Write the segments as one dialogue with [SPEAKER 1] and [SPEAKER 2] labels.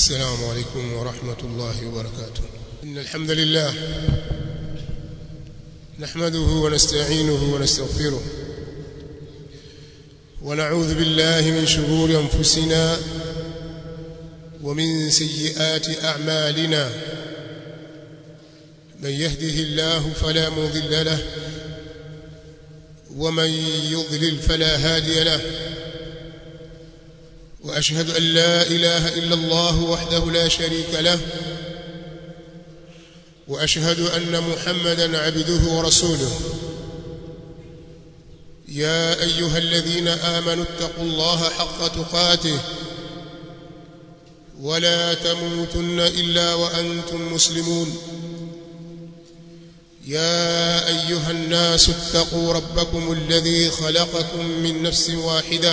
[SPEAKER 1] السلام عليكم ورحمة الله وبركاته إن الحمد لله نحمده ونستعينه ونستغفره ونعوذ بالله من شرور أنفسنا ومن سيئات أعمالنا من يهده الله فلا مضل له ومن يضلل فلا هادي له وأشهد أن لا إله إلا الله وحده لا شريك له وأشهد أن محمدا عبده ورسوله يا أيها الذين آمنوا اتقوا الله حق تقاته ولا تموتن إلا وأنتم مسلمون يا أيها الناس اتقوا ربكم الذي خلقكم من نفس واحدة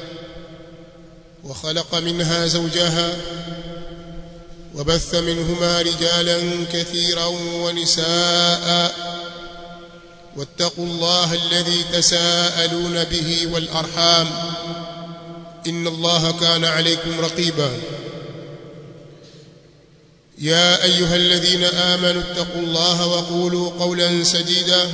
[SPEAKER 1] وخلق منها زوجها وبث منهما رجالا كثيرا ونساء واتقوا الله الذي تساءلون به والأرحام إن الله كان عليكم رقيبا يا أيها الذين آمنوا اتقوا الله وقولوا قولا سديدا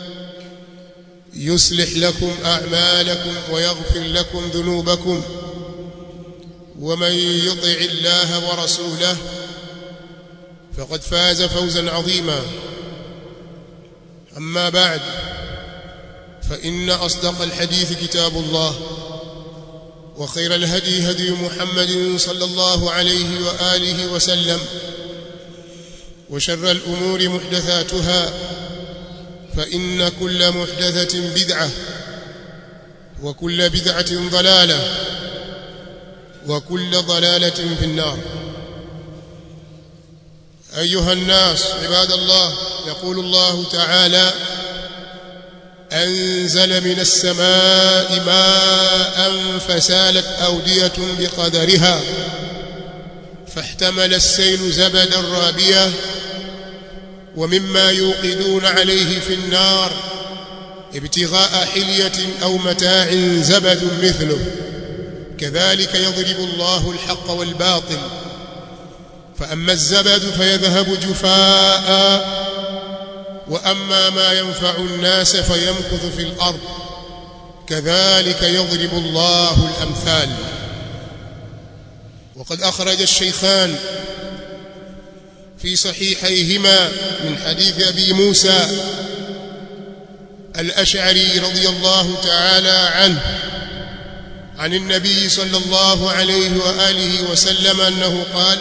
[SPEAKER 1] يصلح لكم أعمالكم ويغفر لكم ذنوبكم ومن يطع الله ورسوله فقد فاز فوزا عظيما أما بعد فإن أصدق الحديث كتاب الله وخير الهدي هدي محمد صلى الله عليه وآله وسلم وشر الأمور محدثاتها فإن كل محدثة بدعة وكل بدعة ضلالة وكل ضلالة في النار أيها الناس عباد الله يقول الله تعالى أنزل من السماء ماء فسالت أودية بقدرها فاحتمل السيل زبدا رابيا ومما يوقدون عليه في النار ابتغاء حلية أو متاع زبد مثله كذلك يضرب الله الحق والباطل فأما الزبد فيذهب جفاء وأما ما ينفع الناس فيمكث في الأرض كذلك يضرب الله الأمثال وقد أخرج الشيخان في صحيحيهما من حديث أبي موسى الأشعري رضي الله تعالى عنه عن النبي صلى الله عليه وآله وسلم أنه قال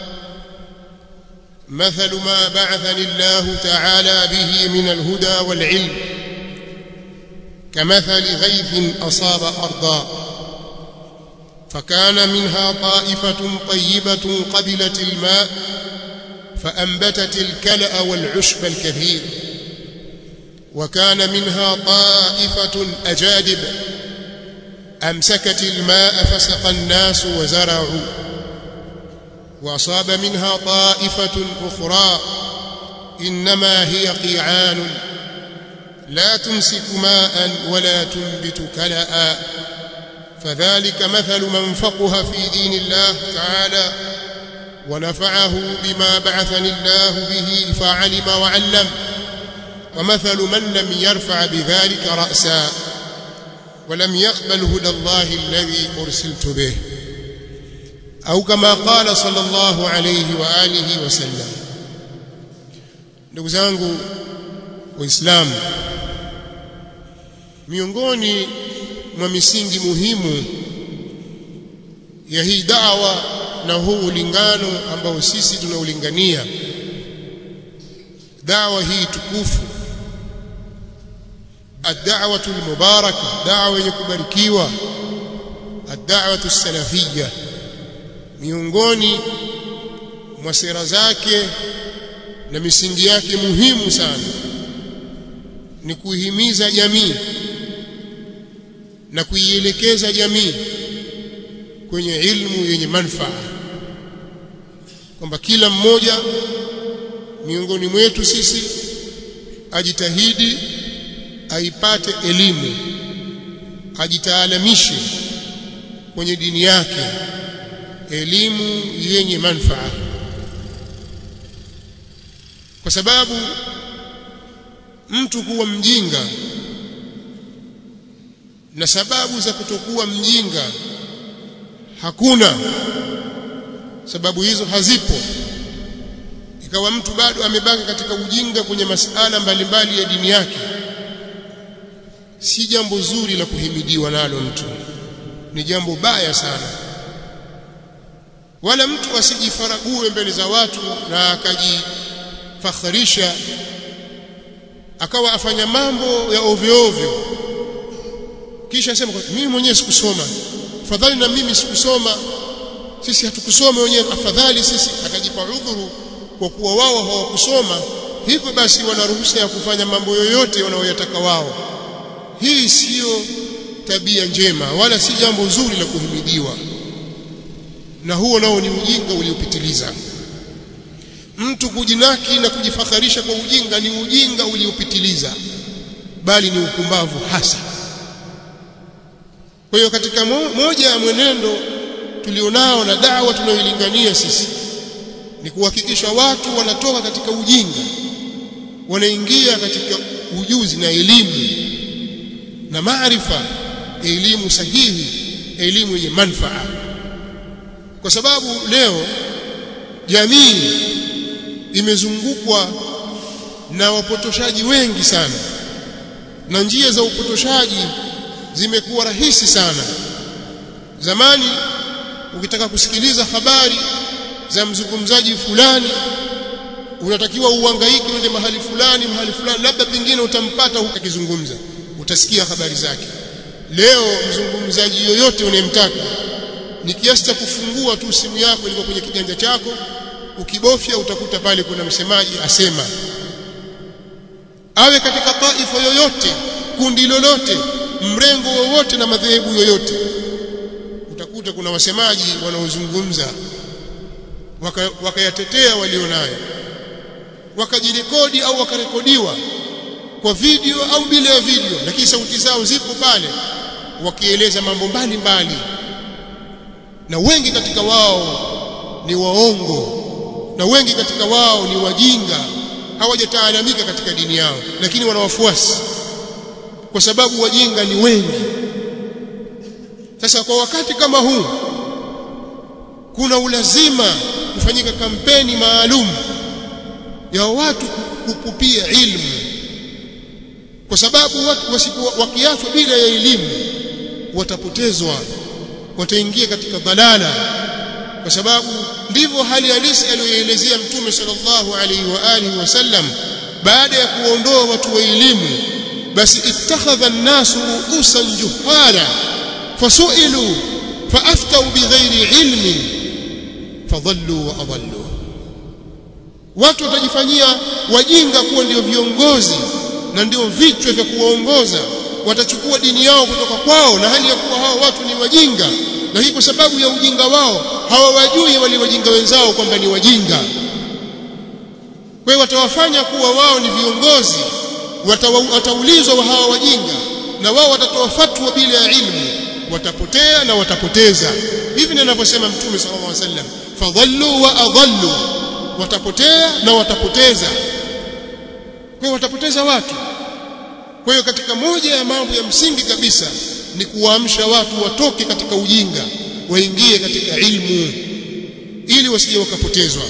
[SPEAKER 1] مثل ما بعثني الله تعالى به من الهدى والعلم كمثل غيث أصاب أرضا فكان منها طائفة طيبة قبلت الماء فأنبتت الكلأ والعشب الكثير وكان منها طائفة أجادب أمسكت الماء فسق الناس وزرعوا وأصاب منها طائفة أخرى إنما هي قيعان لا تمسك ماء ولا تنبت كلأ فذلك مثل من فقه في دين الله تعالى ونفعه بما بعثني الله به فعلم وعلم ومثل من لم يرفع بذلك رأسا ولم يقبل هدى الله الذي أرسلت به au kama qala sallallahu alayhi wa alihi wasallam ndugu zangu waislamu miongoni mwa misingi muhimu ya hii da'wa na huu ulingano ambao sisi tunaulingania da'wa hii tukufu ad-da'watu al-mubarakah da'wa yenye kubarikiwa ad-da'watu as-salafiyyah miongoni mwa sera zake na misingi yake muhimu sana ni kuihimiza jamii na kuielekeza jamii kwenye ilmu yenye manufaa kwamba kila mmoja miongoni mwetu sisi ajitahidi aipate elimu ajitaalamishe kwenye dini yake elimu yenye manfaa kwa sababu mtu kuwa mjinga na sababu za kutokuwa mjinga hakuna sababu hizo hazipo ikawa mtu bado amebaki katika ujinga kwenye masala mbalimbali ya dini yake si jambo zuri la kuhimidiwa nalo mtu ni jambo baya sana wala mtu asijifarague mbele za watu na akajifakharisha akawa afanya mambo ya ovyo ovyo kisha asema mimi mwenyewe sikusoma afadhali na mimi sikusoma sisi hatukusoma wenyewe afadhali sisi akajipa udhuru kwa kuwa wao hawakusoma hivyo basi wana ruhusa ya kufanya mambo yoyote wanayoyataka wao hii siyo tabia njema wala si jambo zuri la kuhimidiwa na huo nao ni ujinga uliopitiliza mtu kujinaki na kujifakharisha kwa ujinga ni ujinga uliopitiliza bali ni upumbavu hasa kwa hiyo katika mo, moja ya mwenendo tulionao na dawa tunayoilingania sisi ni kuhakikisha watu wanatoka katika ujinga wanaingia katika ujuzi na elimu na maarifa elimu sahihi elimu yenye manfaa kwa sababu leo jamii imezungukwa na wapotoshaji wengi sana na njia za upotoshaji zimekuwa rahisi sana zamani ukitaka kusikiliza habari za mzungumzaji fulani unatakiwa uhangaike uende mahali fulani mahali fulani labda pengine utampata huko akizungumza utasikia habari zake leo mzungumzaji yoyote unayemtaka ni kiasi cha kufungua tu simu yako ilikuwa kwenye kiganja chako ukibofya utakuta pale kuna msemaji asema awe katika taifa yoyote kundi lolote mrengo wowote na madhehebu yoyote utakuta kuna wasemaji wanaozungumza wakayatetea waka walionayo wakajirekodi au wakarekodiwa kwa video au bila ya video lakini sauti zao zipo pale wakieleza mambo mbalimbali na wengi katika wao ni waongo na wengi katika wao ni wajinga hawajataalamika katika dini yao lakini wana wafuasi kwa sababu wajinga ni wengi sasa kwa wakati kama huu kuna ulazima kufanyika kampeni maalum ya watu kupupia ilmu kwa sababu watu wakiachwa bila ya elimu watapotezwa wataingia katika dhalala kwa sababu ndivyo hali halisi aliyoelezea mtume sallallahu alaihi wa alihi wasallam baada ya kuondoa watu wa elimu basi ittakhadha an-nasu ru'usan juhala fasu'ilu faaftau bighairi ilmin fadhallu wa adallu watu watajifanyia wajinga kuwa ndio viongozi na ndio vichwa vya kuwaongoza watachukua dini yao kutoka kwao na hali ya kuwa hao watu ni wajinga na hii kwa sababu ya ujinga wao hawawajui wale wajinga wenzao kwamba ni wajinga kwa hiyo watawafanya kuwa wao ni viongozi wataulizwa wa hawa wajinga na wao watatoa fatwa bila ya ilmu watapotea na watapoteza hivi ndivyo anavyosema mtume sallallahu alaihi wasallam fadhallu wa adallu watapotea na watapoteza kwa hiyo watapoteza watu kwa hiyo katika moja ya mambo ya msingi kabisa ni kuwaamsha watu watoke katika ujinga waingie katika ilmu ili wasije wakapotezwa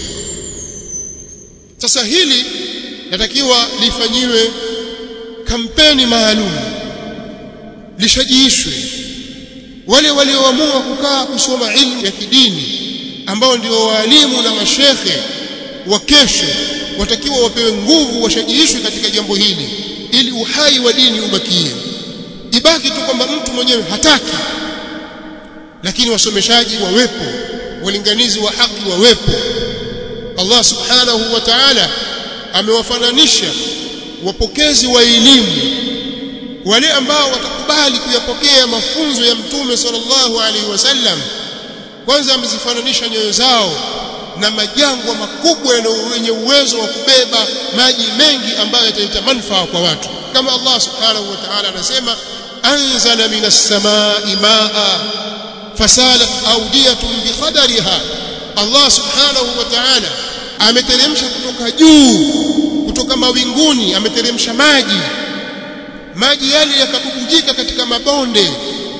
[SPEAKER 1] sasa hili natakiwa lifanyiwe kampeni maalum lishajiishwe wale walioamua kukaa kusoma ilmu ya kidini ambao ndio walimu na mashekhe wa kesho watakiwa wapewe nguvu washajiishwe katika jambo hili ili uhai wa dini ubakie ibaki tu kwamba mtu mwenyewe hataki lakini wasomeshaji wawepo walinganizi wa haki wawepo Allah subhanahu wa ta'ala amewafananisha wapokezi wa elimu wale ambao watakubali kuyapokea mafunzo ya mtume sallallahu alaihi wasallam kwanza amezifananisha nyoyo zao na majangwa makubwa yenye uwezo wa kubeba maji mengi ambayo yataleta manufaa kwa watu kama Allah subhanahu wa ta'ala anasema anzala minas samai maa fasalat awdiyatun biqadariha Allah subhanahu wa ta'ala ameteremsha kutoka juu kutoka mawinguni ameteremsha maji maji yale yakabubujika katika mabonde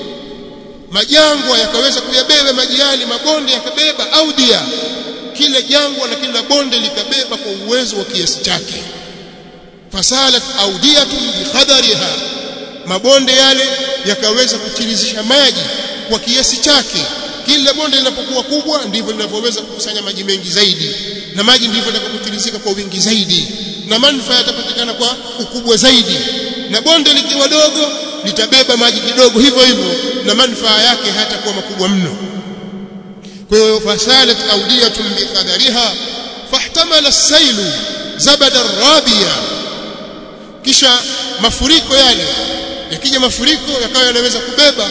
[SPEAKER 1] majangwa yakaweza kuyabeba maji yale mabonde yakabeba audia kila jangwa na kila bonde likabeba kwa uwezo wa kiasi chake fasalat audiyatun biqadariha mabonde yale yakaweza kuchirizisha maji kwa kiasi chake kila bonde linapokuwa kubwa ndivyo linavyoweza kukusanya maji mengi zaidi na maji ndivyo yatakapotirizika kwa wingi zaidi na manufaa yatapatikana kwa ukubwa zaidi na bonde likiwa dogo litabeba maji kidogo hivyo hivyo na manufaa yake hatakuwa makubwa mno kwa hiyo fasalat audiyatun biqadariha fahtamala as-sailu zabada rabiya kisha mafuriko yale yakija mafuriko yakawa yanaweza kubeba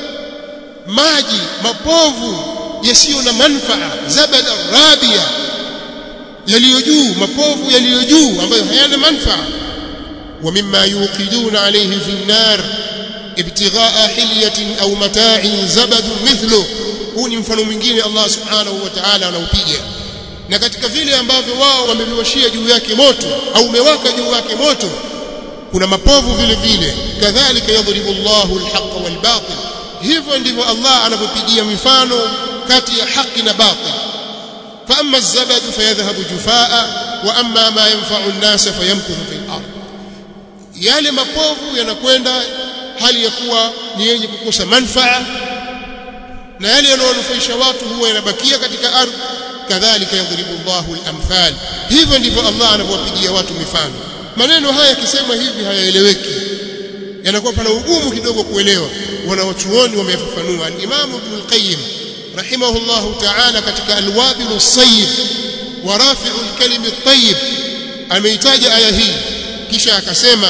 [SPEAKER 1] maji mapovu yasiyo na manfaa zabada rabiya yaliyo juu mapovu yaliyo juu ambayo hayana manfaa wa mimma yuqiduna alayhi fi an-nar ibtigha'a hilyatin aw mata'in zabadun mithlu huu ni mfano mwingine Allah subhanahu wa ta'ala anaupiga na katika vile ambavyo wao wameviwashia juu yake moto au umewaka juu yake moto kuna mapovu vile vile kadhalika yadhribu Allahu al-haqqa wal-batil hivyo ndivyo Allah anavyopigia mifano kati ya haki na batil fa amma az-zabadu fayadhhabu jufaa wa amma ma yanfa'u an-nasa fayamkuthu fil ard yale mapovu yanakwenda hali ya kuwa ni yenye kukosa manfaa na yale yanayonufaisha watu huwa yanabakia katika ardhi kadhalika yadhribu Allahu al-amthal hivyo ndivyo Allah anavyowapigia watu mifano maneno haya yakisema hivi hayaeleweki yanakuwa pana ugumu kidogo kuelewa wanawachuoni wameyafafanua al-Imam Ibn al-Qayyim rahimahullahu ta'ala katika al-Wabil as-Sayyib wa Rafi'u al-Kalim at-Tayyib ameitaja aya hii kisha akasema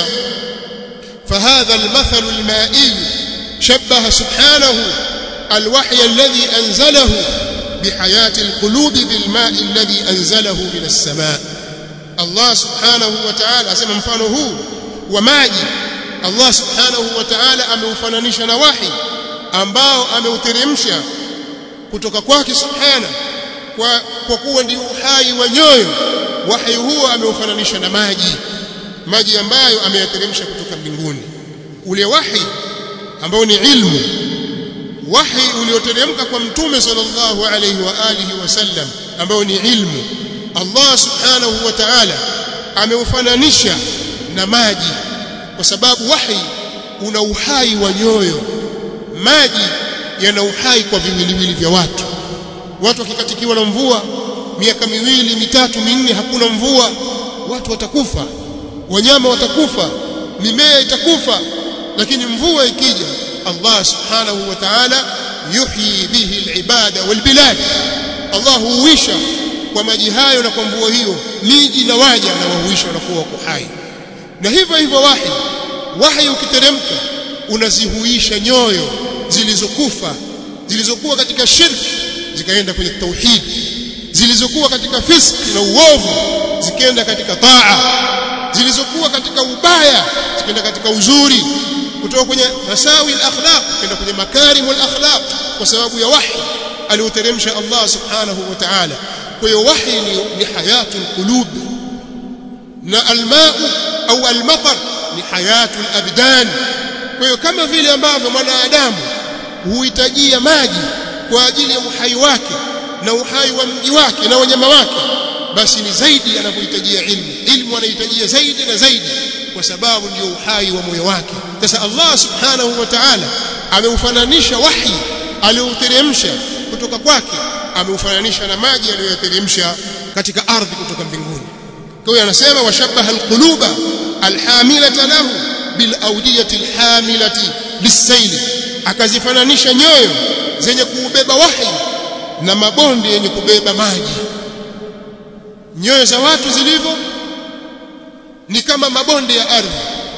[SPEAKER 1] فهذا المثل المائي شبه سبحانه الوحي الذي أنزله بحياة القلوب بالماء الذي أنزله من السماء الله سبحانه وتعالى أسمى مفانه وماجي الله سبحانه وتعالى ameufananisha na wahi ambao ameuteremsha kutoka kwake subhana kwa kwa kuwa ndio uhai wa nyoyo wahi huo ameufananisha na maji maji ambayo ameyateremsha kutoka mbinguni ule wahi ambao ni ilmu wahi ulioteremka kwa mtume sallallahu alayhi wa alihi wasallam ambao ni ilmu Allah subhanahu wa ta'ala ameufananisha na maji kwa sababu wahi una uhai wa nyoyo maji yana uhai kwa viwiliwili vya watu watu wakikatikiwa na mvua miaka miwili mitatu minne hakuna mvua watu watakufa wanyama watakufa mimea itakufa lakini mvua ikija Allah subhanahu wa ta'ala yuhyi bihi alibada walbilad Allah huisha kwa maji hayo na kwa mvua hiyo miji na waja na wahuisha wanakuwa wako hai na hivyo hivyo wahi wahi ukiteremka unazihuisha nyoyo zilizokufa zilizokuwa katika shirki zikaenda kwenye tauhid zilizokuwa katika fiski na uovu zikaenda katika taa zilizokuwa katika ubaya zikaenda katika uzuri kutoka kwenye masawi al-akhlaq kwenda kwenye makarim al-akhlaq kwa sababu ya wahi alioteremsha Allah subhanahu wa ta'ala kwa hiyo wahi ni, ni hayatul qulub na almau au almatar ni hayatul abdan kwa hiyo kama vile ambavyo mwanadamu huhitajia maji kwa ajili ya uhai wake na uhai wa mji wake na wanyama wake basi ni zaidi anavyohitajia ilmu ilmu anahitajia zaidi na zaidi kwa sababu ndio uhai wa moyo wake sasa Allah subhanahu wa ta'ala ameufananisha wahi alioteremsha kutoka kwake ameufananisha na maji aliyoteremsha katika ardhi kutoka mbinguni kwa hiyo anasema washabaha alquluba alhamilata lahu bilawdiyati alhamilati bisaili akazifananisha nyoyo zenye kuubeba wahi na mabonde yenye kubeba maji nyoyo za watu zilivyo ni kama mabonde ya ardhi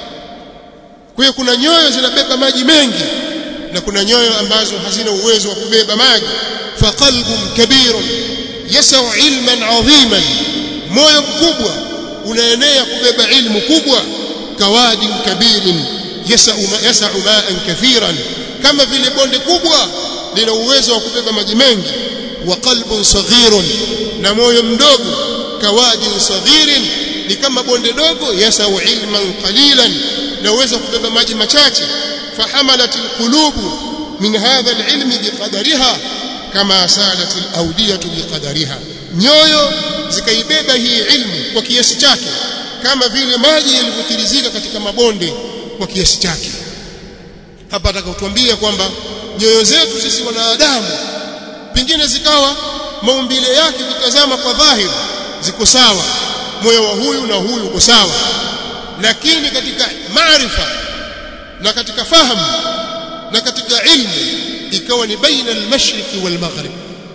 [SPEAKER 1] kwa hiyo kuna nyoyo zinabeba maji mengi na kuna nyoyo ambazo hazina uwezo wa kubeba maji faqalbun kabirun yasau ilman adhiman moyo mkubwa unaenea kubeba ilmu kubwa kawadin kabirin yasau yasau ma'an kathiran kama vile bonde kubwa lina uwezo wa kubeba maji mengi wa qalbun saghirun na moyo mdogo kawadin saghirin ni kama bonde dogo yasau ilman qalilan na uwezo kubeba maji machache fahamalat alqulubu min hadha alilm biqadariha kama salat alawdiyatu biqadariha nyoyo zikaibeba hii ilmu kwa kiasi chake kama vile maji yalivyotirizika katika mabonde kwa kiasi chake hapa atakakutuambia kwamba nyoyo zetu sisi wanadamu pengine zikawa maumbile yake kitazama kwa dhahiri ziko sawa moyo wa huyu na huyu uko sawa lakini katika maarifa na katika fahamu na katika ilmu ikawa ni baina al-mashriqi wal-maghrib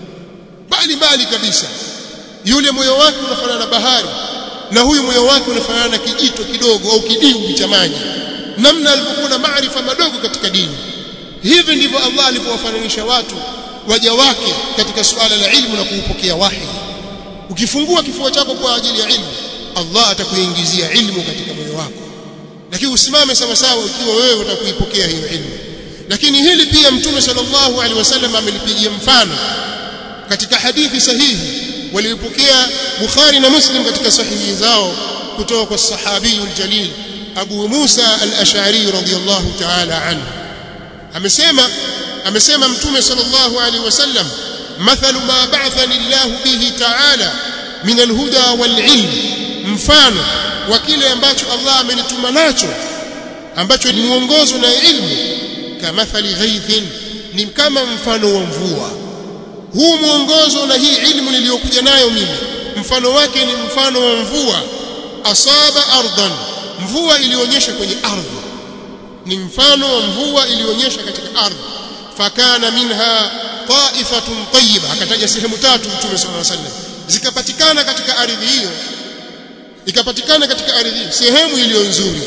[SPEAKER 1] bali bali kabisa yule moyo wake unafanana na bahari na huyu moyo wake unafanana na kijito kidogo au kidimbwi cha maji namna alivyokuwa na maarifa madogo katika dini hivi ndivyo Allah alivyowafananisha watu waja wake katika suala la ilmu na kuupokea wahi ukifungua kifua chako kwa ajili ya ilmu Allah atakuingizia ilmu katika moyo wako lakini usimame sawa sawa ikiwa wewe utakuipokea hiyo ilmu lakini hili pia mtume sallallahu alaihi wasallam amelipigia mfano katika hadithi sahihi walipokea Bukhari na Muslim katika sahihi zao kutoka kwa sahabi aljalil Abu Musa al-Ash'ari radhiyallahu ta'ala anhu amesema amesema mtume sallallahu alaihi wasallam mathalu ma ba'athani Allah bihi ta'ala min al-huda wal-ilm mfano wa kile ambacho Allah amenituma nacho ambacho ni mwongozo na ilmu kamathali ghaithin ni kama mfano wa mvua huu mwongozo na hii ilmu niliyokuja nayo mimi mfano wake ni mfano wa mvua asaba ardan mvua ilionyesha kwenye ardhi ni mfano wa mvua ilionyesha katika ardhi fakana minha ta'ifatun tayyiba akataja sehemu tatu mtume sallallahu alaihi wasallam zikapatikana katika ardhi hiyo ikapatikana katika ardhi hiyo sehemu iliyo nzuri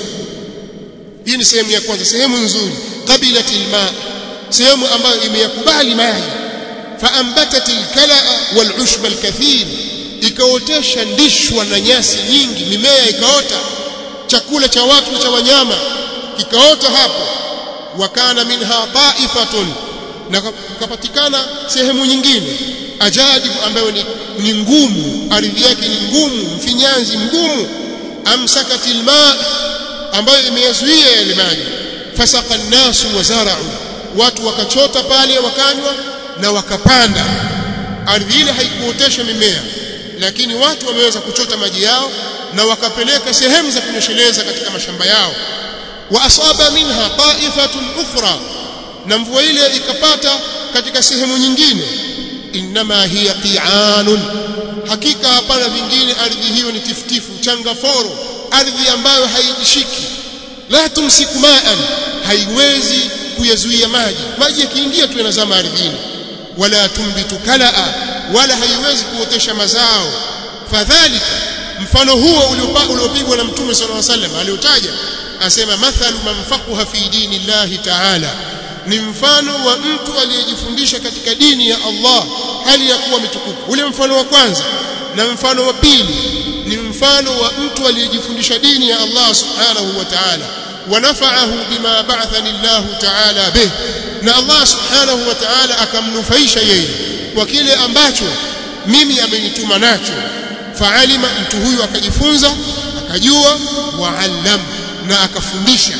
[SPEAKER 1] hii ni sehemu ya kwanza sehemu nzuri qabilatil ma sehemu ambayo imeyakubali maji faambatat alkalaa walushba alkathir ikaotesha ndishwa na nyasi nyingi mimea ikaota chakula cha watu na cha wanyama kikaota hapo wakana minha taifatun na kupatikana sehemu nyingine ajabu ambayo ni, ni ngumu ardhi yake ni ngumu mfinyanzi mgumu amsakatil ma ambayo imeyazuia yale maji fasaka nnasu wazarau watu wakachota pale wakanywa na wakapanda ardhi ile haikuotesha mimea lakini watu wameweza kuchota maji yao na wakapeleka sehemu za kunyesheleza katika mashamba yao wa asaba minha ta'ifatun ukhra na mvua ile ikapata katika sehemu nyingine inma hiya qi'anun hakika hapana vingine ardhi hiyo ni tiftifu changaforo ardhi ambayo haijishiki la tumsiku ma'an haiwezi kuyazuia maji maji yakiingia tu yanazama ardhini wala tumbitu kalaa wala haiwezi kuotesha mazao fadhalika mfano huo uliopigwa na mtume sallallahu alaihi wasallam aliotaja asema mathalu man faqaha fi dini llahi ta'ala ni mfano wa mtu aliyejifundisha katika dini ya Allah hali ya kuwa mitukufu ule mfano wa kwanza na mfano wa pili ni mfano wa mtu aliyejifundisha dini ya Allah subhanahu wa ta'ala wanafa'ahu bima ba'athani Allah ta'ala bih na Allah subhanahu wa ta'ala akamnufaisha yeye kwa kile ambacho mimi amenituma nacho faalima mtu huyu akajifunza akajua waallam na akafundisha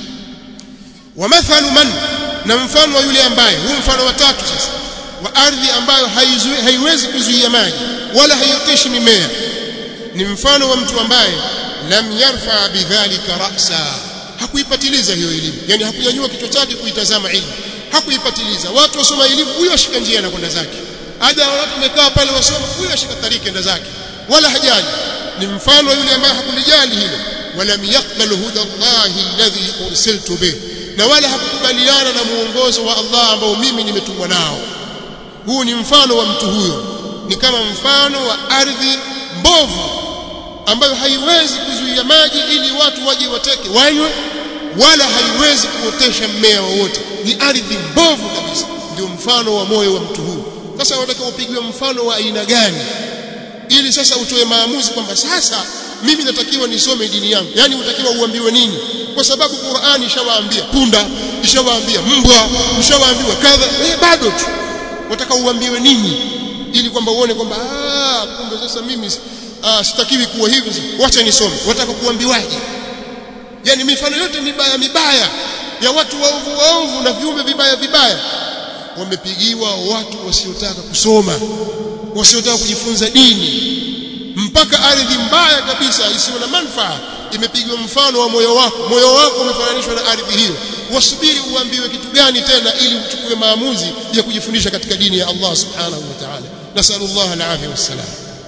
[SPEAKER 1] wa mathalu man na mfano wa yule ambaye huu mfano wa tatu sasa wa ardhi ambayo haizui, haiwezi kuzuia maji wala haioteshi mimea ni mfano wa mtu ambaye lam yarfa bidhalika ra'sa hakuipatiliza hiyo elimu yani hakunyanyua kichwa chake kuitazama elimu hakuipatiliza watu wasoma elimu huyo ashika njia na kwenda zake ada watu wamekaa pale wasoma huyo ashika tariki enda zake wala hajali ni mfano yule ambaye hakulijali hilo walam yaqbal huda Allah alladhi ursiltu bih na wala hakukubaliana na muongozo wa Allah ambao mimi nimetumwa nao huu ni mfano wa mtu huyo ni kama mfano wa ardhi mbovu ambayo haiwezi kuzuia maji ili watu waje wateke wanywe wala haiwezi kuotesha mmea wowote ni ardhi mbovu kabisa ndio mfano wa moyo wa mtu huyu sasa unataka upigwe mfano wa aina gani ili sasa utoe maamuzi kwamba sasa mimi natakiwa nisome dini yangu yani utakiwa uambiwe nini kwa sababu Qur'ani ishawaambia punda ishawaambia mbwa ishawaambiwa kadha eh bado tu wataka uambiwe nini ili kwamba uone kwamba ah kumbe sasa mimi ah, sitakiwi kuwa hivi wacha nisome wataka kuambiwaje yani mifano yote mibaya mibaya ya watu waovu waovu na viumbe vibaya vibaya wamepigiwa watu wasiotaka kusoma wasiotaka kujifunza dini mpaka ardhi mbaya kabisa isiyo na manufaa imepigiwa mfano wa moyo wako moyo wako umefananishwa na ardhi hiyo wasubiri uambiwe kitu gani tena ili uchukue maamuzi ya kujifundisha katika dini ya Allah subhanahu wa ta'ala nasallallahu alafia wassalam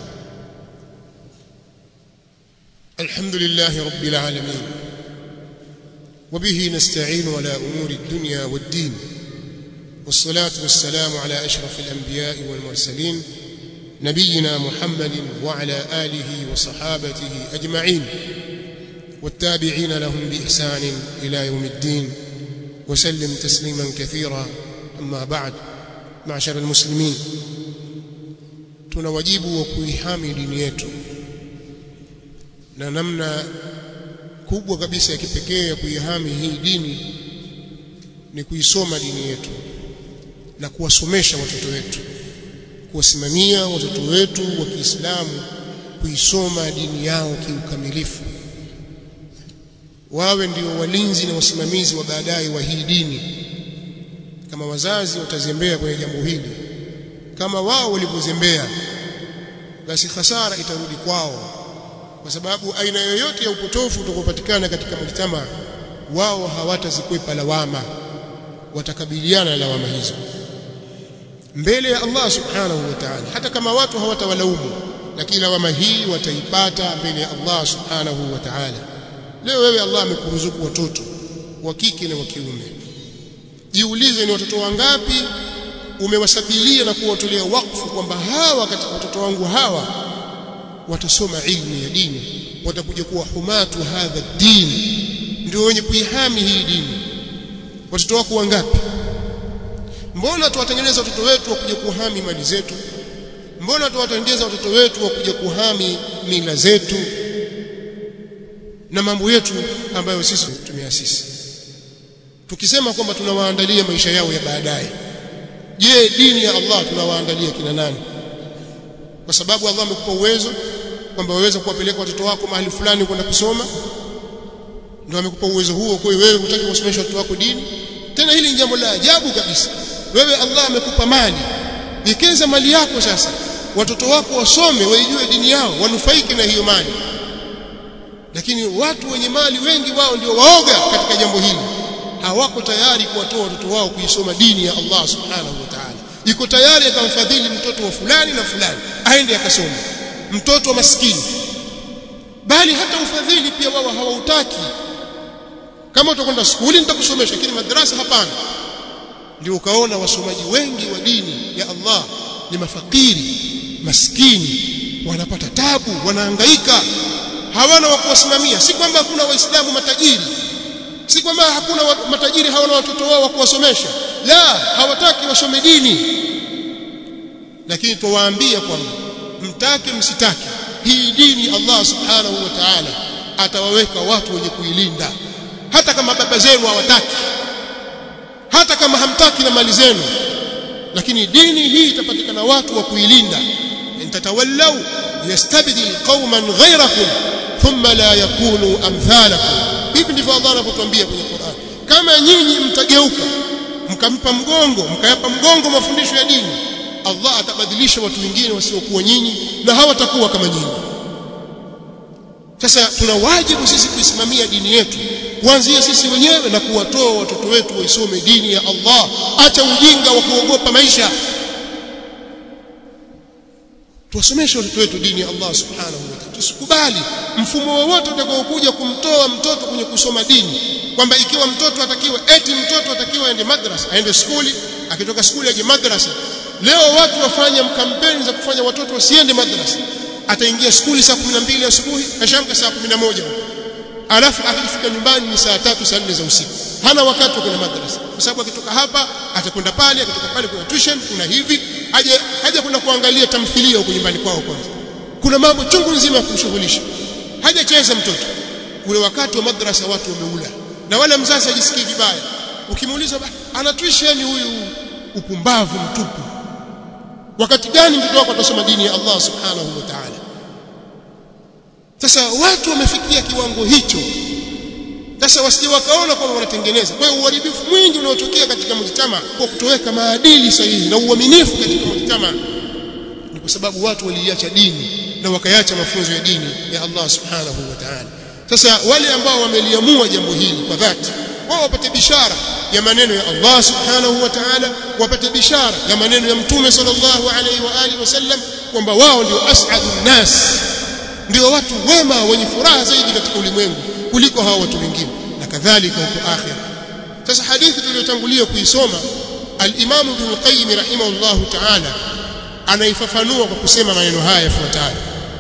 [SPEAKER 1] alhamdulillah rabbil alamin وبه نستعين على أمور الدنيا والدين والصلاة والسلام على أشرف الأنبياء والمرسلين نبينا محمد وعلى آله وصحابته أجمعين والتابعين لهم بإحسان إلى يوم الدين وسلم تسليما كثيرا أما بعد معشر المسلمين tunawajibu wa kuihami dini yetu na namna kubwa kabisa ya kipekee ya kuihami hii dini ni kuisoma dini yetu na kuwasomesha watoto wetu kuwasimamia watoto wetu wa Kiislamu kuisoma dini yao kiukamilifu wawe ndio walinzi na wasimamizi wa baadaye wa hii dini kama wazazi watazembea kwenye jambo hili kama wao walivyozembea basi hasara itarudi kwao kwa sababu aina yoyote ya upotofu utakaopatikana katika mujtama wao hawatazikwepa lawama watakabiliana na lawama hizo mbele ya Allah subhanahu wa ta'ala hata kama watu hawatawalaumu lakini lawama hii wataipata mbele ya Allah subhanahu wa ta'ala leo wewe Allah amekuruzuku watoto wa kike na wa kiume jiulize ni watoto wangapi umewasabilia na kuwatolea wakfu kwamba hawa katika watoto wangu hawa watasoma ilmu ya dini watakuja kuwa humatu hadha dini ndio wenye kuihami hii dini watoto wako wangapi mbona tuwatengeneza watoto wetu wakuja kuhami mali zetu mbona tuwatengeneza watoto wetu wakuja kuhami mila zetu na mambo yetu ambayo sisi tumeasisi tukisema kwamba tunawaandalia maisha yao ya baadaye je dini ya Allah tunawaandalia kina nani kwa sababu Allah amekupa uwezo kwamba waweza kuwapeleka watoto wako mahali fulani kwenda kusoma ndio amekupa uwezo huo kwa hiyo wewe hutaki kusomesha watoto wako dini tena hili ni jambo la ajabu kabisa wewe Allah amekupa mali wekeza mali yako sasa watoto wako wasome waijue dini yao wanufaike na hiyo mali lakini watu wenye mali wengi wao ndio waoga katika jambo hili hawako tayari kuwatoa watoto wao kuisoma dini ya Allah subhanahu wa ta'ala iko tayari akamfadhili mtoto wa fulani na fulani aende akasome mtoto wa maskini bali hata ufadhili pia wao hawautaki kama utakwenda skuli nitakusomesha lakini madrasa hapana ndio ukaona wasomaji wengi wa dini ya Allah ni mafakiri maskini wanapata tabu wanahangaika hawana wa kuwasimamia si kwamba hakuna waislamu matajiri si kwamba hakuna wa, matajiri hawana watoto wao wa kuwasomesha la hawataki wasome dini lakini tuwaambia kwamba mtake msitake hii dini Allah subhanahu wa ta'ala atawaweka watu wenye kuilinda hata kama baba zenu hawataki hata kama hamtaki na mali zenu lakini dini hii itapatikana watu wa kuilinda intatawallau yastabdil qauman ghayrakum thumma la yakunu amthalakum hivi ndivyo Allah anapotuambia kwenye Qur'an kama nyinyi mtageuka mkampa mgongo mkayapa mgongo mafundisho ya dini Allah atabadilisha watu wengine wasiokuwa nyinyi na hawatakuwa kama nyinyi sasa tuna wajibu sisi kuisimamia dini yetu kuanzia sisi wenyewe na kuwatoa watoto wetu waisome dini ya Allah acha ujinga wa kuogopa maisha tuwasomeshe watoto wetu dini ya Allah subhanahu wa ta'ala tusikubali mfumo wowote utakaokuja kumtoa mtoto kwenye kusoma dini kwamba ikiwa mtoto atakiwa eti mtoto atakiwa aende madrasa aende skuli akitoka skuli aje madrasa leo watu wafanya kampeni za kufanya watoto wasiende madrasa ataingia skuli saa 12 asubuhi kashamka saa 11 alafu akifika nyumbani ni saa tatu saa nne za usiku hana wakati wa kwenda madrasa kwa sababu akitoka hapa atakwenda pale akitoka pale kuna tuition kuna hivi aje haja kwenda kuangalia tamthilia huko nyumbani kwao kwanza kuna mambo chungu nzima ya kumshughulisha hajacheza mtoto ule wakati wa madrasa watu wameula na wala mzazi ajisikii vibaya ukimuuliza anatuishi yani huyu upumbavu mtupu wakati gani mtoto wako atasoma dini ya Allah subhanahu wa ta'ala sasa watu wamefikia kiwango hicho sasa wasije wakaona kwamba wanatengeneza kwa hiyo uharibifu mwingi unaotokea katika mujtama kwa kutoweka maadili sahihi na uaminifu katika mujtama ni kwa sababu watu waliacha dini na wakaacha mafunzo ya dini ya Allah subhanahu wa ta'ala sasa wale ambao wameliamua jambo hili kwa dhati wao wapate bishara ya maneno ya Allah subhanahu wa ta'ala wapate bishara ya maneno ya mtume sallallahu alaihi wa alihi wasallam kwamba wao ndio as'adun nas ndio watu wema wenye furaha zaidi katika ulimwengu kuliko hawa watu wengine na kadhalika huko akhira sasa hadithi tuliyotangulia kuisoma al-Imam Ibn Qayyim rahimahullahu ta'ala anaifafanua kwa kusema maneno haya yafuatayo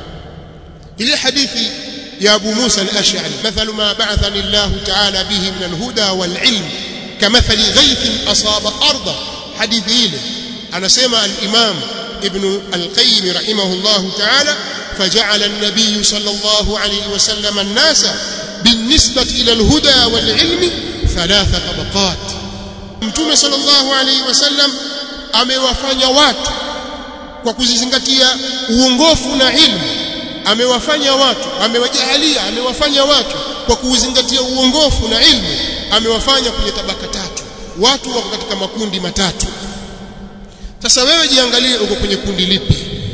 [SPEAKER 1] ile hadithi يا أبو موسى الأشعري مثل ما بعثني الله تعالى به من الهدى والعلم كمثل غيث أصاب أرضا حديث إله أنا سمع الإمام ابن القيم رحمه الله تعالى فجعل النبي صلى الله عليه وسلم الناس بالنسبة إلى الهدى والعلم ثلاث طبقات متوم صلى الله عليه وسلم amewafanya watu kwa kuzizingatia uongofu na ilmu amewafanya watu amewajahalia amewafanya watu kwa kuuzingatia uongofu na ilmu amewafanya kwenye tabaka tatu watu wako katika makundi matatu sasa wewe jiangalie uko kwenye kundi lipi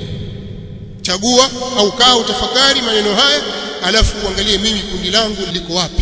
[SPEAKER 1] chagua au kaa utafakari maneno haya alafu uangalie mimi kundi langu liko wapi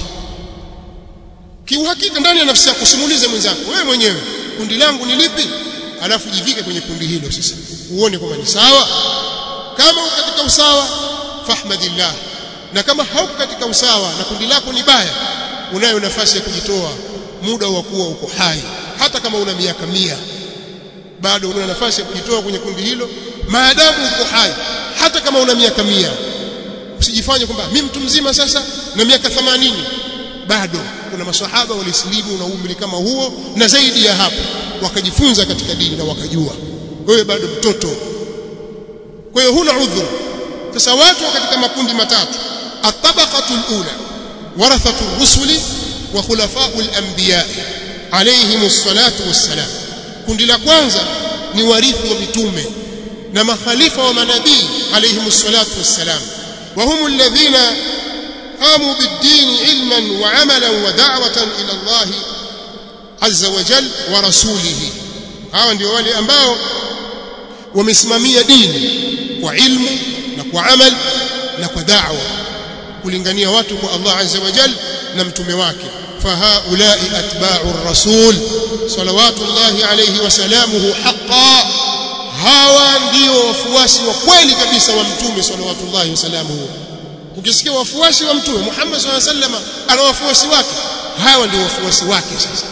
[SPEAKER 1] kiuhakika ndani ya nafsi yako simulize mwenzako wewe mwenyewe kundi langu ni lipi alafu jivike kwenye kundi hilo sasa uone kwamba ni sawa kama uko katika usawa fahmadillah na kama hauko katika usawa na kundi lako ni baya unayo nafasi ya kujitoa muda wa kuwa uko hai hata kama una miaka mia bado una nafasi ya kujitoa kwenye kundi hilo maadamu uko hai hata kama una miaka mia usijifanye kwamba mimi mtu mzima sasa na miaka 80 bado kuna maswahaba walisilimu na umri kama huo na zaidi ya hapo wakajifunza katika dini na wakajua wewe bado mtoto kwa hiyo huna udhuru sasa watu katika makundi matatu at-tabaqatul ula warathatu rusuli wa khulafaul anbiya alayhimus salatu wassalam kundi la kwanza ni warithi wa mitume na makhalifa wa manabii alayhimus salatu wassalam wa hum alladhina qamu bid-din ilman wa amalan wa da'watan ila Allah azza wa jal wa rasulihi hawa ndio wale ambao wamesimamia dini kwa ilmu na kwa amal na kwa da'wa kulingania watu kwa Allah azza wa jal na mtume wake fahaulai atba'u ar-rasul salawatullahi alayhi wa salamuhu haqqan hawa ndio wafuasi wa kweli kabisa wa mtume salawatullahi wa salamuhu ukisikia wafuasi wa mtume Muhammad sallallahu alaihi wasallam ana wafuasi wake hawa ndio wafuasi wake sasa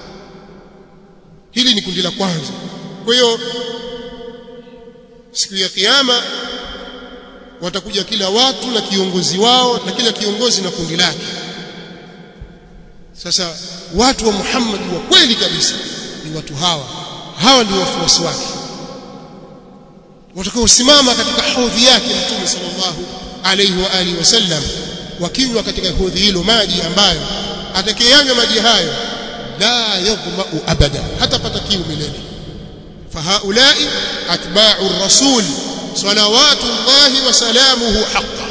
[SPEAKER 1] hili ni kundi la kwanza kwa hiyo siku ya kiyama watakuja kila watu na kiongozi wao na kila kiongozi na kundi lake sasa watu wa Muhammad wa kweli kabisa ni watu hawa hawa ndio wafuasi wake watakaosimama katika hodhi yake mtume sallallahu alayhi wa alihi wasallam wakinywa katika hodhi hilo maji ambayo atakayanywa maji hayo la yaghma'u abada hatapata kiu milele فهؤلاء أتباع الرسول صلوات الله وسلامه حقا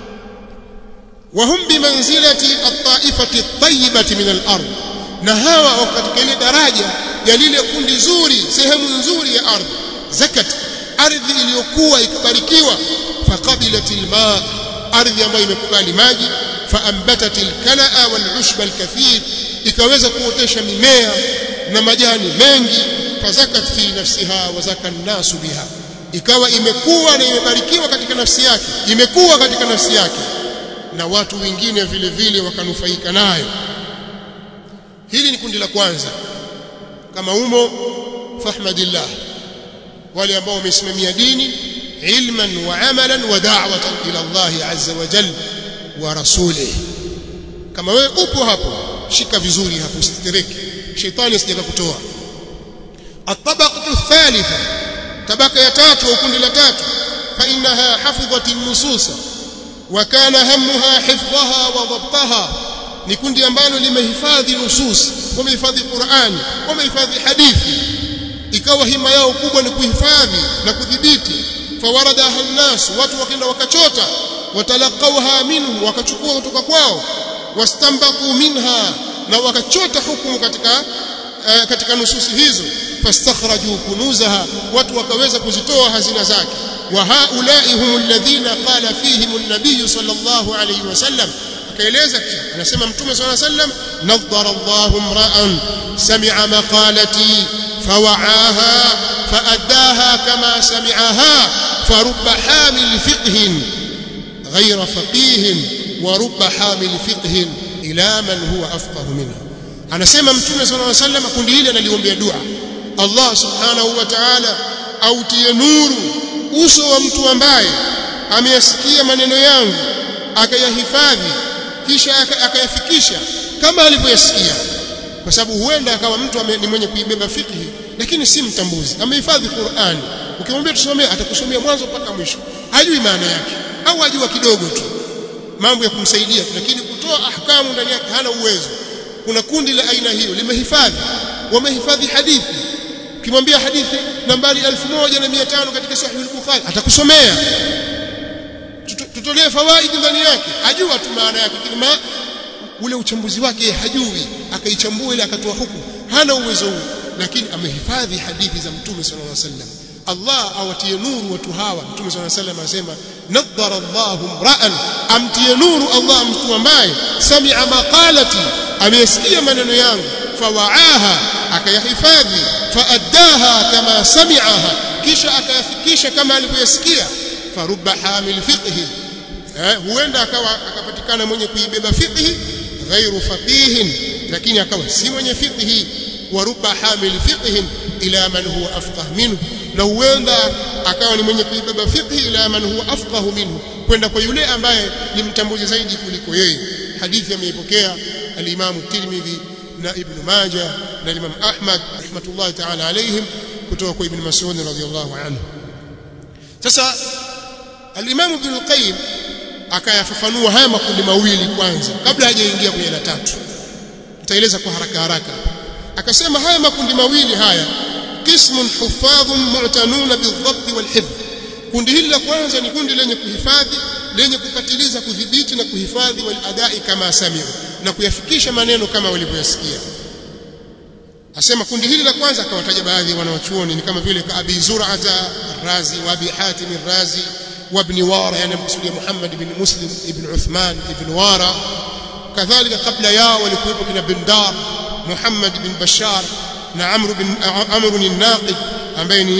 [SPEAKER 1] وهم بمنزلة الطائفة الطيبة من الأرض نهاوا وقت كل درجة يليل كل زوري سهم زوري يا أرض زكت ardhi iliyokuwa ikabarikiwa faqabilat alma ardhi ambayo imekubali maji faambatat alkalaa walushba alkathir ikaweza kuotesha mimea na majani mengi fazakat fi nafsiha wa zaka nasu biha ikawa imekuwa na imebarikiwa katika nafsi yake imekuwa katika nafsi yake na watu wengine vile vile wakanufaika nayo hili ni kundi la kwanza kama umo fahmadillah wale ambao wamesimamia dini ilman wa amalan wa da'watan ila Allah azza wa jalla wa rasulih kama wewe upo hapo shika vizuri hapo usitereke shetani asije kutoa الطبقه الثالثه طبقه ya tatu au kundi la tatu fa innaha hafidhat an-nusus wa kana hammuha hifdhaha wa dhabtaha ni kundi ambalo limehifadhi nusus wamehifadhi Qur'ani wamehifadhi hadithi ikawa hima yao kubwa ni kuhifadhi na kudhibiti fawaradaha nnas watu wakaenda wakachota watalaqawha minhu wakachukua kutoka kwao wastambatu minha na wakachota hukumu katika uh, katika nususi hizo fastakhraju kunuzaha watu wakaweza kuzitoa hazina zake wa haulai hum alladhina qala fihim an-nabiy sallallahu alayhi wasallam akaeleza kisha anasema mtume sallallahu alayhi wasallam nadhara Allahu imra'an sami'a maqalati fawa'aha فأداها كما سمعها فرب حامل فقه غير فقيه ورب حامل فقه إلى من هو أفقه منه anasema mtume صلى الله عليه وسلم kundi hili analiombea dua Allah subhanahu wa ta'ala autie nuru uso wa mtu ambaye ameyasikia maneno yangu akayahifadhi kisha akayafikisha kama alivyoyasikia kwa sababu huenda akawa mtu ni mwenye kuibeba fikhi lakini si mtambuzi amehifadhi Qur'ani ukimwambia tusomee atakusomea mwanzo mpaka mwisho hajui maana yake au ajua kidogo tu mambo ya kumsaidia lakini kutoa ahkamu ndani yake hana uwezo kuna kundi la aina hiyo limehifadhi wamehifadhi hadithi ukimwambia hadithi nambari 1500 katika sahih al-bukhari atakusomea tutolee fawaidi ndani yake ajua tu maana yake lakini ma ule uchambuzi wake hajui akaichambua ile akatoa hukumu hana uwezo huo lakini amehifadhi hadithi za mtume sallallahu alaihi wasallam Allah awatie nuru watu hawa mtume sallallahu alaihi wasallam anasema nadhara Allahu mra'an amtie nuru Allah mtu ambaye sami'a maqalati amesikia maneno yangu fawaaha akayahifadhi faaddaha kama sami'aha kisha akayafikisha kama alivyoyasikia farubba hamil fiqhi eh, huenda akawa akapatikana mwenye kuibeba fiqhi ghairu faqihin lakini akawa si mwenye fiqhi ورب حامل فقه إلى من هو أفقه منه na huenda akawa ni mwenye kuibeba fiqhi ila man huwa afqahu minhu kwenda kwa yule ambaye ni mtambuzi zaidi kuliko yeye hadithi ameipokea al-Imam Tirmidhi na Ibn Majah na Imam Ahmad rahmatullahi ta'ala alayhim kutoka kwa Ibn Mas'ud radhiyallahu anhu sasa al-Imam Ibn al-Qayyim akayafafanua haya makundi mawili kwanza kabla hajaingia kwenye la tatu nitaeleza kwa haraka haraka akasema haya makundi mawili haya qismun huffadhun mu'tanuna bidhabt walhifdh kundi hili la kwanza ni kundi lenye kuhifadhi lenye kupatiliza kudhibiti na kuhifadhi waladai kama samiu na kuyafikisha maneno kama walivyoyasikia asema kundi hili la kwanza akawataja baadhi ya wanawachuoni ni kama vile Abi Zur'ata Razi wa Abi Hatim Razi wa Ibn Wara yani mkusudia Muhammad ibn Muslim ibn Uthman ibn Wara kadhalika kabla yao walikuwepo kina Bindar Muhammad bin Bashar na Amr bin Amr bin Naqid ambaye ni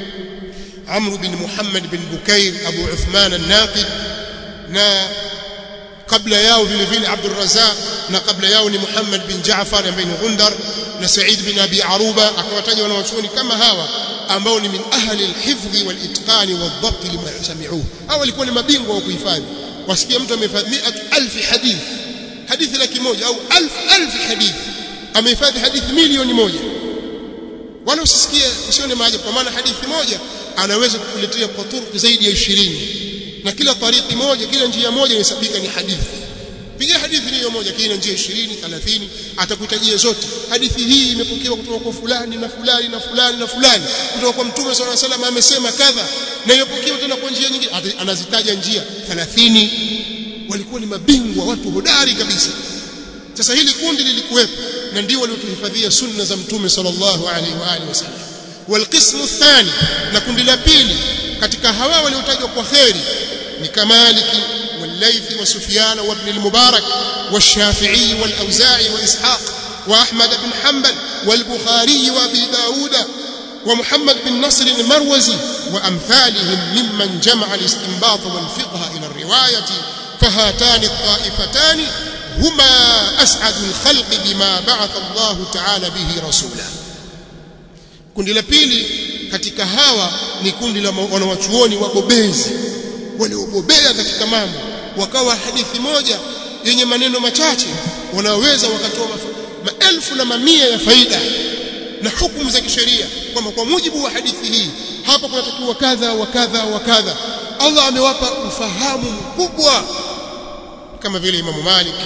[SPEAKER 1] Amr bin Muhammad bin Bukair Abu Uthman an-Naqid na kabla yao vile vile Abdul Razzaq na kabla yao ni Muhammad bin Jaafar ambaye ni Gundar na Said bin Abi Aruba akawataja wanawachuoni kama hawa ambao ni min ahli al-hifdhi wal-itqani wal-dhabt lima yasmi'uhu hao walikuwa ni mabingwa wa kuhifadhi wasikia mtu amehifadhi 100000 hadith hadithi laki moja au 1000 hadith amehifadhi hadithi milioni moja wala usisikie usione maajabu kwa maana hadithi moja anaweza kukuletea kwa turuki zaidi ya 20 na kila tariki moja kila njia moja inahesabika ni hadithi piga hadithi hiyo moja kila njia 20 30 atakutajia zote hadithi hii imepokewa kutoka kwa fulani na fulani na fulani na fulani kutoka kwa mtume sallallahu alaihi wasallam amesema kadha na imepokewa tena kwa njia nyingine anazitaja njia 30 walikuwa ni mabingwa watu hodari kabisa sasa hili kundi lilikuwepo na ndio waliotuhifadhia sunna za mtume sallallahu alaihi wa alihi wasallam والقسم الثاني na kundi la pili katika hawa waliotajwa kwa khairi ni kamaliki والليث وسفيان وابن المبارك والشافعي والأوزاعي وإسحاق وأحمد بن حنبل والبخاري وأبي داود ومحمد بن نصر المروزي وأمثالهم ممن جمع الاستنباط والفقه إلى الرواية فهاتان الطائفتان هما أسعد الخلق بما بعث الله تعالى به رسولا kundi la pili katika hawa ni kundi la wanawachuoni wabobezi waliobobea katika mambo wakawa hadithi moja yenye maneno machache wanaweza wakatoa maelfu na mamia ya faida na hukumu za kisheria kwamba kwa mujibu wa hadithi hii hapa kunatakiwa kadha wa kadha wa kadha Allah amewapa ufahamu mkubwa kama vile Imamu Malik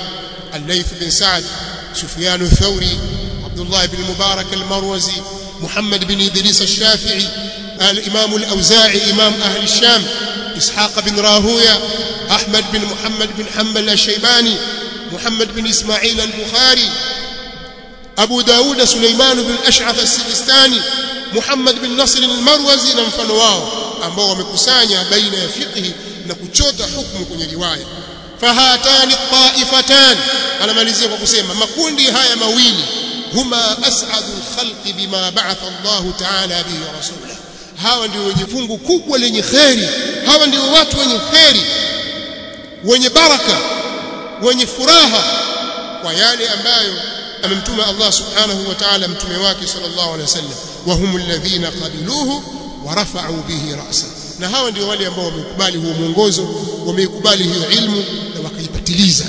[SPEAKER 1] الليث بن سعد سفيان الثوري عبد الله بن المبارك المروزي محمد بن إدريس الشافعي الإمام الأوزاعي إمام أهل الشام إسحاق بن راهوية أحمد بن محمد بن حنبل الشيباني محمد بن إسماعيل البخاري أبو داود سليمان بن الأشعث السجستاني محمد بن نصر المروزي na mfano wao ambao wamekusanya baina ya fiqhi na kuchota hukumu kwenye riwaya fahatani taifatan anamalizia kwa kusema makundi haya mawili huma as'adu al-khalqi bima ba'atha Allah ta'ala bihi rasulahu hawa ndio wenye fungu kubwa lenye kheri hawa ndio watu wenye kheri wenye baraka wenye furaha kwa yale ambayo amemtuma Allah subhanahu wa ta'ala mtume wake sallallahu alaihi wasallam wa humul ladhina qabiluhu wa rafa'u bihi ra'sa na hawa ndio wale ambao wamekubali huo mwongozo wameikubali hiyo ilmu na wakaipatiliza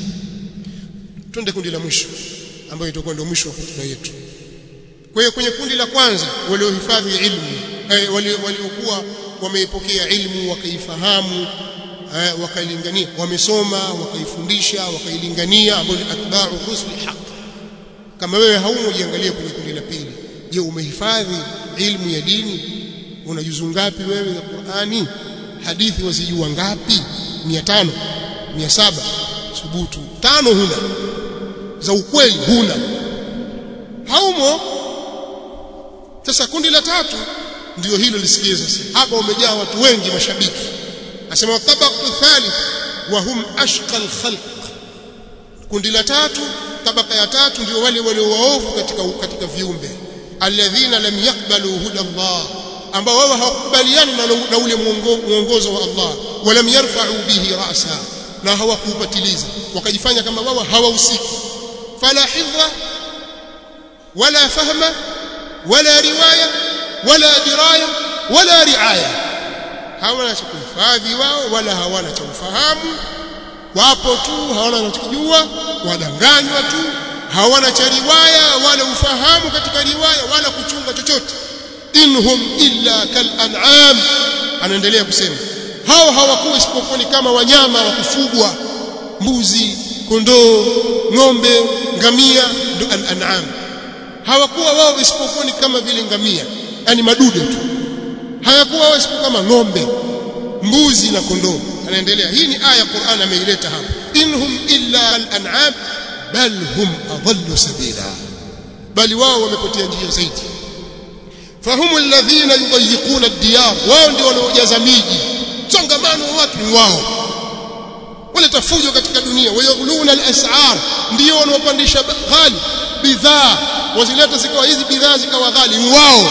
[SPEAKER 1] twende kundi la mwisho ambayo itakuwa ndio mwisho wa hotuba yetu kwa hiyo kwenye kundi la kwanza waliohifadhi ilmu eh, waliokuwa wameipokea ilmu wakaifahamu eh, wakailingania wamesoma wakaifundisha wakailingania ambao ni atba'u rusuli haq kama wewe haumo jiangalie kwenye kundi la pili je umehifadhi ilmu ya dini unajuzu ngapi wewe za Qur'ani hadithi wazijua ngapi 500 700 subutu tano huna za ukweli huna haumo sasa kundi la tatu ndio hilo lisikie sasa hapa umejaa watu wengi mashabiki asema tabaqatu thalith wa hum ashqa alkhalq kundi la tatu tabaka ya tatu ndio wale wale waovu katika katika viumbe alladhina lam yaqbalu huda Allah ambao wao hawakubaliani na, na ule mwongozo wa Allah walam yarfa'u bihi ra'sa na hawakupatiliza wakajifanya kama wao hawahusiki fala hidha wala fahma wala riwaya wala diraya wala riaya hawana cha kuhifadhi wao wala hawana cha ufahamu wapo tu hawana cha kujua wadanganywa tu hawana cha riwaya wala ufahamu katika riwaya wala kuchunga chochote inhum illa kal an'am anaendelea kusema hao hawakuwa isipokuwa ni kama wanyama wa kufugwa mbuzi kondoo ng'ombe ngamia ndo al an'am hawakuwa wao isipokuwa ni kama vile ngamia yani madude tu hayakuwa wao isipokuwa kama ng'ombe mbuzi na kondoo anaendelea hii ni aya Qur'an ameileta hapa inhum illa al-an'am bal hum adallu sabila bali wao wamepotea njia zaidi fahumu alladhina yudayiquna ad-diyar wao ndio wanaojaza miji songamano wa watu ni wao waleta fujo katika dunia wayaghuluna al-as'ar ndio wanaopandisha ghali bidhaa wazileta zikawa hizi bidhaa zikawa ghali wao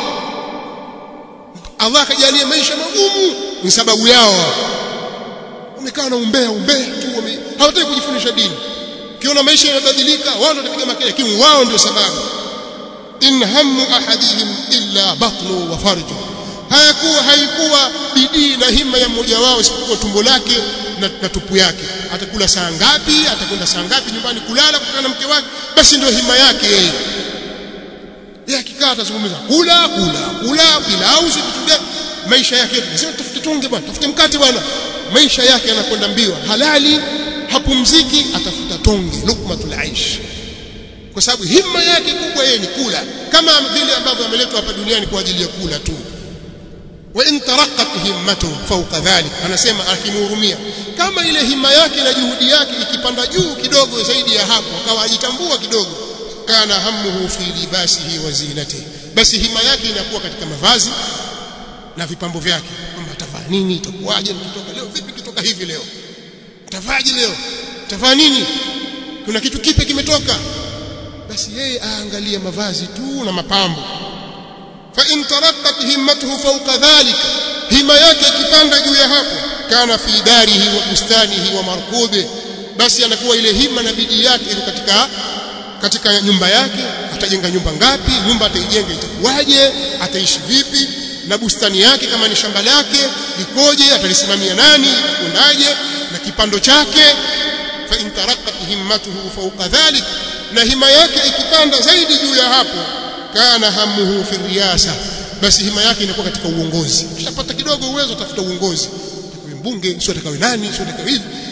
[SPEAKER 1] Allah akajalia maisha magumu ni sababu yao wamekaa na umbea umbea tu wame hawataki kujifundisha dini kiona maisha yanabadilika wao ndio watapiga makelele lakini wao ndio sababu in hammu ahadihim illa batnu wa farju hayakuwa haikuwa bidii na hima ya mmoja wao isipokuwa tumbo lake na, na tupu yake atakula saa ngapi atakwenda saa ngapi nyumbani kulala kukutana na mke wake basi ndio hima yake yeye yeye akikaa atazungumza kula kula kula pilau si vitu gani maisha yake sio tafute tonge bwana tafute mkate bwana maisha yake yanakwenda mbio halali hapumziki atafuta tonge lukmatul aish kwa sababu himma yake kubwa yeye ni kula kama vile ambavyo ameletwa hapa duniani kwa ajili ya kula tu wa in taraqqat himmatu fawqa dhalik anasema akimhurumia kama ile himma yake na juhudi yake ikipanda juu kidogo zaidi ya hapo akawa ajitambua kidogo kana hammuhu fi libasihi wa zinatihi basi hima yake inakuwa katika mavazi na vipambo vyake kwamba atavaa nini itakuwaje nikitoka leo vipi kitoka hivi leo tavaje leo tavaa nini kuna kitu kipi kimetoka basi yeye aangalie mavazi tu na mapambo fa in taraqqat himmatuhu fawqa dhalika hima yake ikipanda juu ya hapo kana fi darihi wa bustanihi wa markubi basi anakuwa ile hima na bidii yake iko katika katika nyumba yake atajenga nyumba ngapi nyumba ataijenga itakuwaje ataishi vipi na bustani yake kama ni shamba lake likoje atalisimamia nani itakwendaje na kipando chake fa in taraqqat himmatuhu fawqa dhalik na hima yake ikipanda zaidi juu ya hapo kana hamuhu fi riyasa basi hima yake inakuwa katika uongozi ukishapata kidogo uwezo tafuta uongozi atakawe mbunge sio atakawe nani sio atakawe hivi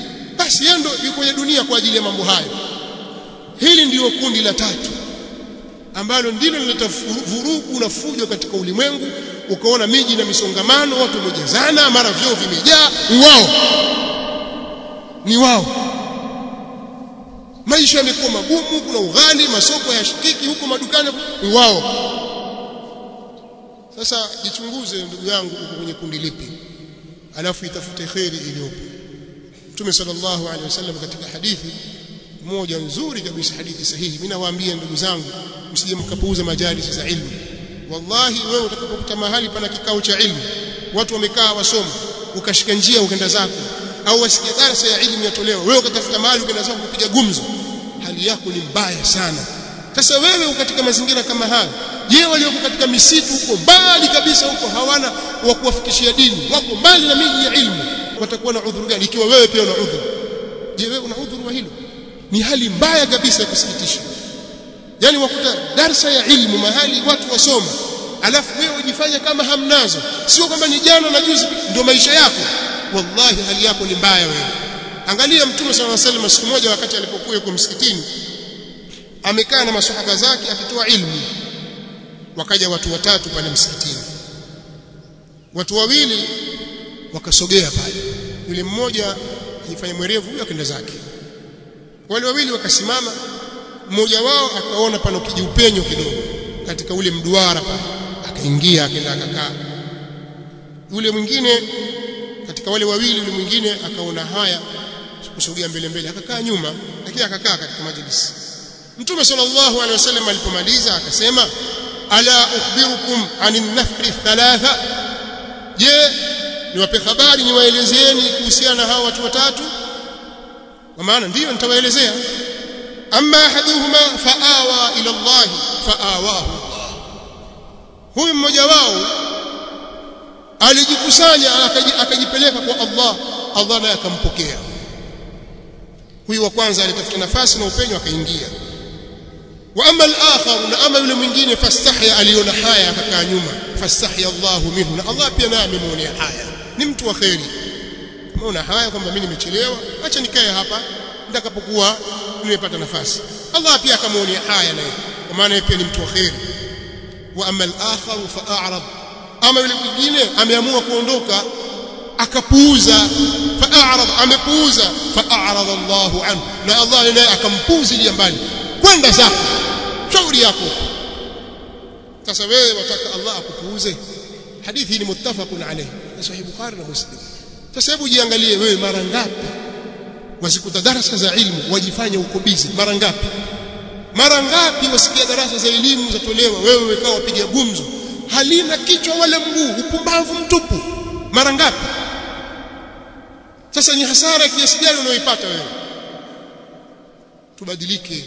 [SPEAKER 1] basi yeye ndo yuko kwenye dunia kwa ajili ya mambo hayo hili ndiyo kundi la tatu ambalo ndilo linaleta vurugu na fujo katika ulimwengu ukaona miji na misongamano watu wamejazana mara vyoo vimejaa ni wao ni wao maisha yamekuwa magumu kuna ughali masoko yashikiki huko madukani ni wao sasa jichunguze ndugu yangu uko kwenye kundi lipi alafu itafute khairi iliyopo Mtume sallallahu alaihi wasallam katika hadithi moja nzuri kabisa hadithi sahihi mimi nawaambia ndugu zangu msije mkapuuza majalisi za ilmu wallahi wewe utakapokuta mahali pana kikao cha ilmu watu wamekaa wasoma ukashika njia ukaenda zako au wasikia darasa ya ilmu yatolewa wewe ukatafuta mahali ukaenda zako kupiga gumzo hali yako ni mbaya sana sasa wewe katika mazingira kama haya je walioko katika misitu huko mbali kabisa huko hawana wa kuwafikishia dini wako mbali na miji ya ilmu watakuwa na udhuru gani ikiwa wewe pia una udhuru je wewe una udhuru wa hilo ni hali mbaya kabisa ya kusikitisha yani wakuta darsa ya ilmu mahali watu wasoma alafu wewe ujifanya kama hamnazo sio kwamba ni jana na juzi ndio maisha yako wallahi hali yako ni mbaya wewe angalia mtume sallallahu alaihi wasallam siku moja wakati alipokuwa yuko msikitini amekaa na maswahaba zake akitoa ilmu wakaja watu watatu pale msikitini watu wawili wakasogea pale yule mmoja ajifanya mwerevu huyo akaenda zake wale wawili wakasimama mmoja wao akaona pana kijiupenyo kidogo katika ule mduara pale akaingia akaenda akakaa yule mwingine katika wale wawili yule mwingine akaona haya kusogea mbele mbele akakaa nyuma lakini akakaa katika majlisi Mtume sallallahu alaihi wasallam alipomaliza akasema ala ukhbirukum anin nafri thalatha je niwape habari niwaelezeeni kuhusiana na hao watu watatu kwa maana ndiyo nitawaelezea amma ahaduhuma faawa ila Allah faawahu huyu mmoja wao alijikusanya akajipeleka kwa Allah Allah naye akampokea huyu wa kwanza alitafuta nafasi na upenyo akaingia wa amma al-akhar na ama yule mwingine fastahya aliona haya akakaa nyuma fastahya Allah minhu na Allah pia naye amemuonea haya ni mtu wa khairi umeona haya kwamba mimi nimechelewa acha nikae hapa nitakapokuwa nimepata nafasi Allah pia akamuonea haya naye kwa maana yeye pia ni mtu wa khairi wa amma al-akhar fa'arad ama yule mwingine ameamua kuondoka akapuuza fa'arad amepuuza fa'arad Allahu anhu na Allah naye akampuuzilia mbali kwenda zako shauri yako sasa wewe wataka Allah akupuuze hadithi ni muttafaqun alayhi sahih bukhari na muslim sasa hebu jiangalie wewe mara ngapi wasikuta darasa za ilmu wajifanya uko busy mara ngapi mara ngapi wasikia darasa za elimu zatolewa wewe wekaa wapiga gumzo halina kichwa wala mguu upumbavu mtupu mara ngapi sasa ni hasara kiasi gani unaoipata wewe tubadilike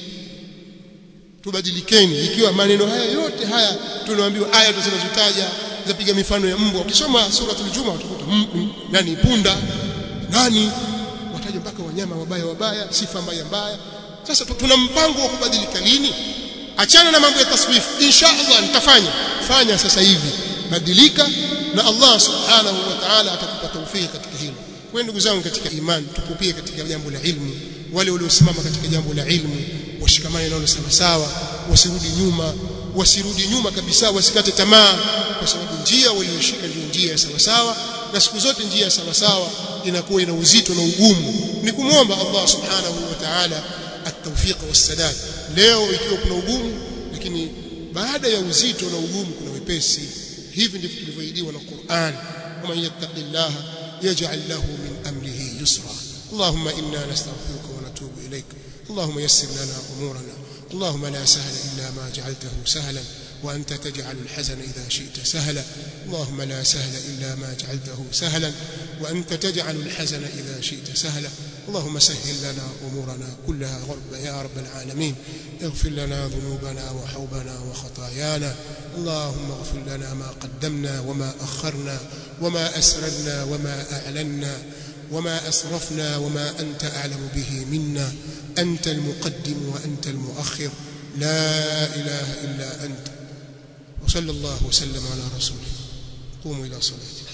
[SPEAKER 1] tubadilikeni ikiwa maneno haya yote haya tunaambiwa aya tunazotaja zapiga mifano ya mbwa ukisoma suratul juma utakuta nani punda nani wataja mpaka wanyama wabaya wabaya sifa mbaya mbaya sasa tuna mpango wa kubadilika lini achana na mambo ya taswif insha Allah nitafanya fanya sasa hivi badilika na Allah subhanahu wa ta'ala atakupa tawfiki katika hilo kwa ndugu zangu katika imani tupupie katika jambo la ilmu wale waliosimama katika jambo la ilmu washikamane nalo sawa sawa wasirudi nyuma wasirudi nyuma kabisa wasikate tamaa kwa sababu njia walioshika ndio njia ya sawa sawa na siku zote njia ya sawa sawa inakuwa ina uzito na ugumu ni kumwomba Allah subhanahu wa ta'ala at-tawfiq was-sadad leo ikiwa kuna ugumu lakini baada ya uzito na ugumu kuna wepesi hivi ndivyo tulivyoahidiwa na Qur'an kama yattaqillaha yaj'al lahu min amrihi yusra اللهم إنا نستغفرك ونتوب إليك اللهم يسر لنا أمورنا اللهم لا سهل إلا ما جعلته سهلا وأنت تجعل الحزن إذا شئت سهلا اللهم لا سهل إلا ما جعلته سهلا وأنت تجعل الحزن إذا شئت سهلا اللهم سهل لنا أمورنا كلها غرب يا رب العالمين اغفر لنا ذنوبنا وحوبنا وخطايانا اللهم اغفر لنا ما قدمنا وما أخرنا وما أسررنا وما أعلنا وما أسرفنا وما أنت أعلم به منا أنت المقدم وأنت المؤخر لا إله إلا أنت وصلى الله وسلم على رسوله قوموا إلى صلاتكم